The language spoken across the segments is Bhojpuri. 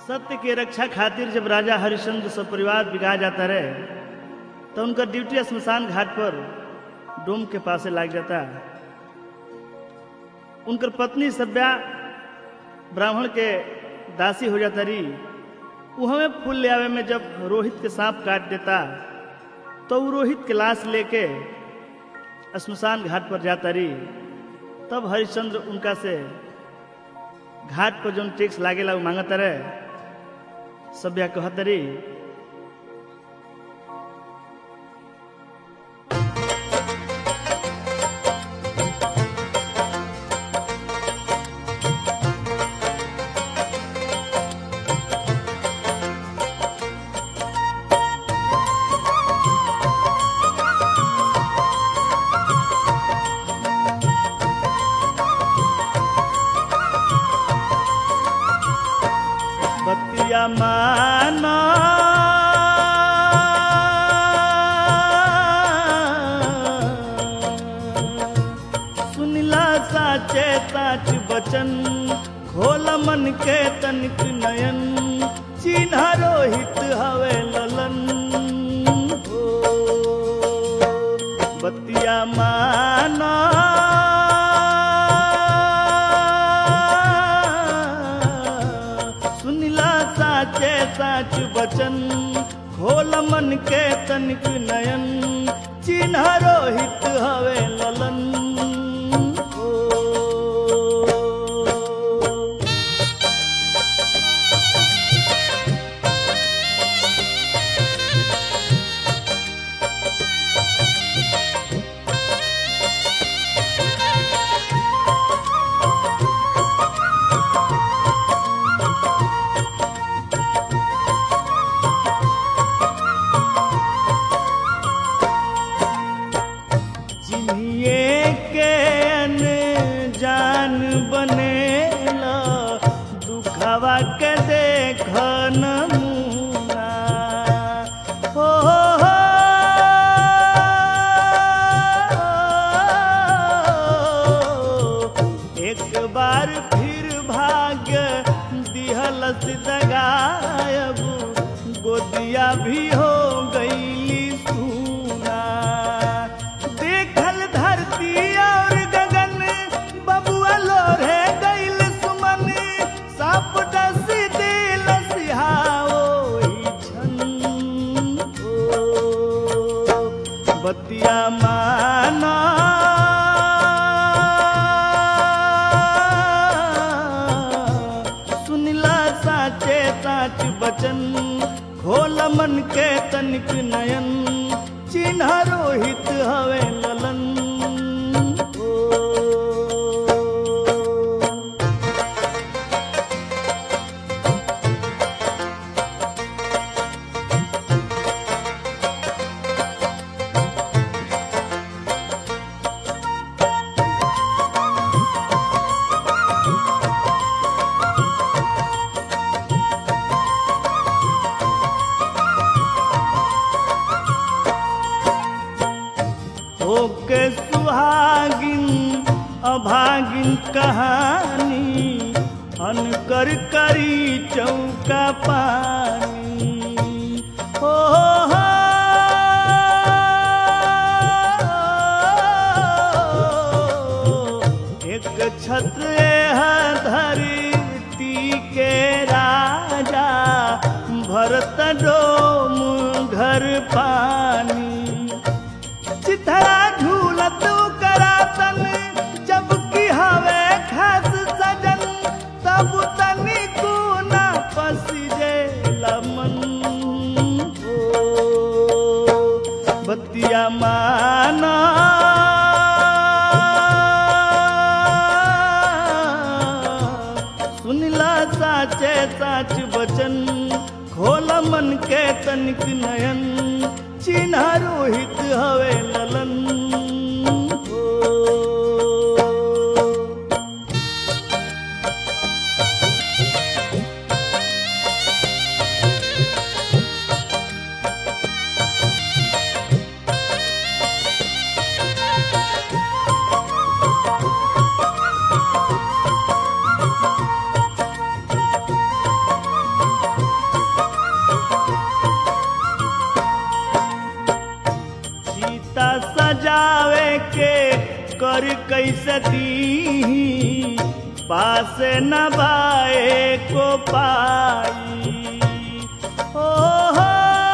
सत्य के रक्षा खातिर जब राजा हरिश्चंद्र सब परिवार बिगा जाता रहे तो उनका ड्यूटी स्मशान घाट पर डोम के पासे लाग जाता उनकर पत्नी सभ्या ब्राह्मण के दासी हो जाता रही वो हमें फूल ले आवे में जब रोहित के सांप काट देता तो वो रोहित के लाश लेके स्मशान घाट पर जाता रही तब हरिश्चंद्र उनका से घाट पर जो टैक्स लागेला वो मांगता रहे सभ्या कहत रही बतिया माना सुनिला साचे साच बचन खोल मन के तनिक नयन चिन्ह रोहित हवे ललन हो बतिया माना सुनिला साचे साच बचन खोल मन के तनिक नयन चिन्ह रोहित हवे ललन हो जिन्हिए के जान बनेला दुखवा के देख नमूना हो हो, हो। एक बार फिर भाग्य दिहलस दगायब गोदिया भी हो गईली सूना देखल धरती और गगन बबुआ लोरे गईल सुमन साप डस दिल सिहाओ छन हो बतिया माना सुनिला साचे साच बचन खोल मन के तनिक नयन चिन्ह रोहित हवे ललन हो होके सुहागिन अभागिन कहानी अनकर करी चौका पानी हो हो, हो। एक छत्र है धरती के राजा भरत डोम घर पानी चिथरा झूलत करातन जब की हवे खास सजन तब तनी ना पसिजे लमन हो बतिया माना सुनिला साचे साच बचन खोल मन के तनिक नयन चिन्ह रोहित हवे ललन हो दी पास न बाए को पाई ओ हो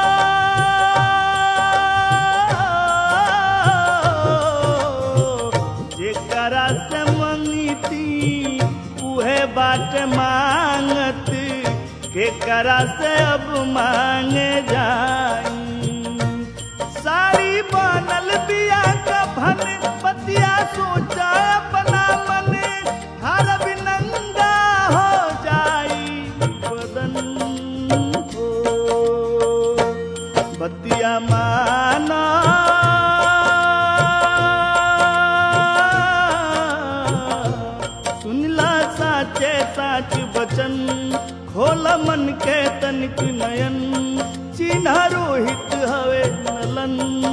जेकरा से मंगती उहे बाट मांगत केकरा से अब मांगे जाई साड़ी बनल बिया का भन पतिया सोचा अपना मन हर नंगा हो जाई बदन हो बतिया माना सुनला साचे साच बचन खोल मन के तनिक नयन चिन्ह रोहित हवे नलन